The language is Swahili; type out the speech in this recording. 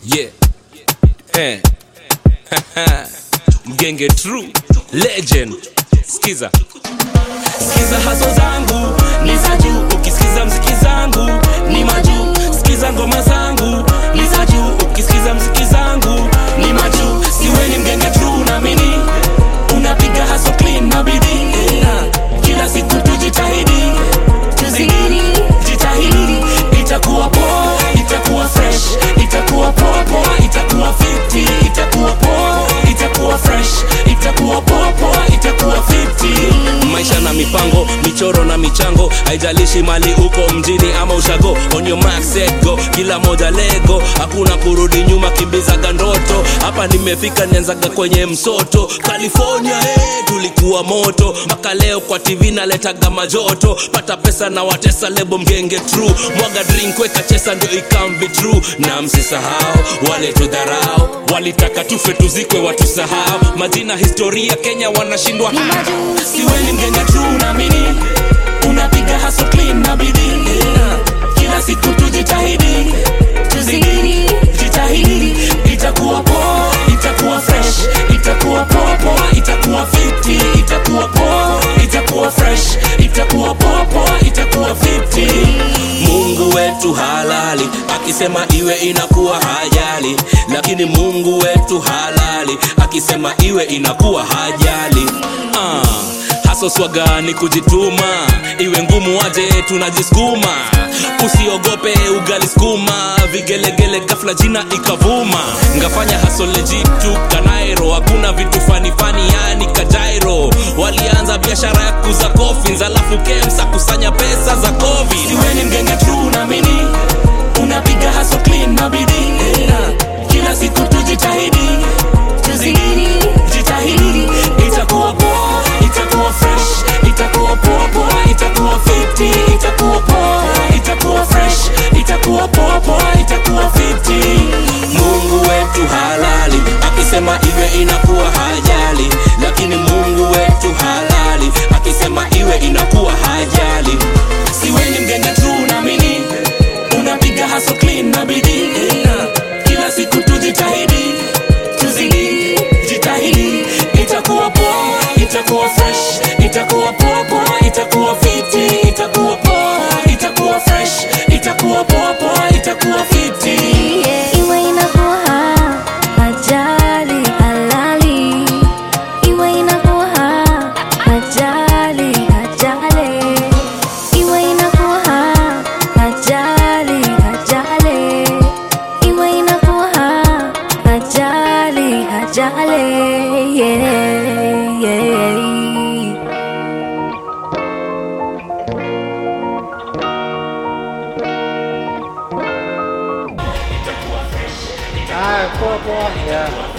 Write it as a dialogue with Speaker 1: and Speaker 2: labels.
Speaker 1: yeah eh. mgenge true legend skiza
Speaker 2: Sikiza haso zangu ni za juu, ukisikiza mziki zangu ni majuu. Sikiza ngoma zangu ni za juu, ukisikiza mziki zangu ni majuu. Siwe ni mgenge true, naamini unapiga haso clean na bidii. Ah, Kila siku tujitahidi, tuzidi, jitahidi, itakuwa poa, itakuwa fresh, itakuwa poa poa, itakuwa fiti, itakuwa poa, itakuwa fresh, itakuwa poa poa, itakuwa fiti.
Speaker 1: maisha na mipango michoro na michango haijalishi mali uko mjini ama ushago on your mark set go kila moja lego hakuna kurudi nyuma kimbizaga ndoto hapa nimefika nianzaga kwenye msoto california hey, tulikuwa moto mpaka leo kwa tv naletaga majoto pata pesa na watesa lebo mgenge true mwaga drink weka chesa ndio ikambi true na msisahau wale tudharau walitaka tufe tuzikwe watusahau majina historia kenya wanashindwa
Speaker 2: siwe ni mgenge tu naamini unapiga haso clean na bidii kila siku tujitahidi tuzidi jitahidi itakuwa poa itakuwa fresh itakuwa poa poa itakuwa fiti itakuwa poa itakuwa fresh itakuwa poa poa itakuwa fiti
Speaker 1: mungu wetu halali akisema iwe inakuwa hajali lakini mungu wetu halali akisema iwe inakuwa hajali ah, haso swaga ni kujituma iwe ngumu aje tunajisukuma usiogope ugali skuma vigelegele gafla jina ikavuma ngafanya haso lejitu kanairo hakuna vitu fanifani yani kajairo walianza biashara ya kuza kofins alafu kemsa kusanya pesa za covid
Speaker 2: siwe ni mgenge tu naamini unapiga haso clean na bidii kila siku tujitahidi tuzidi jitahidi itakuwa poa itakuwa fresh itakuwa poa poa itakuwa fiti itakuwa poa itakuwa fresh itakuwa poa poa itakuwa fiti
Speaker 1: mungu wetu halali akisema iwe inakuwa hajali lakini mungu wetu halali akisema iwe inakuwa hajali
Speaker 2: siwe ni mgenge tu naamini unapiga haso clean na bidii kila siku tujitahidi tuzidi jitahidi itakuwa poa itakuwa fresh itakuwa poa poa itakuwa fiti itakuwa poa itakuwa fresh itakuwa poa poa itakuwa fiti
Speaker 3: Iwe inakuwa ajali halali, iwe inakuwa ajali ajali, iwe inakuwa ajali ajali, iwe inakuwa ajali ajali, yeah, yeah.
Speaker 4: Ah, poa poa. Yeah.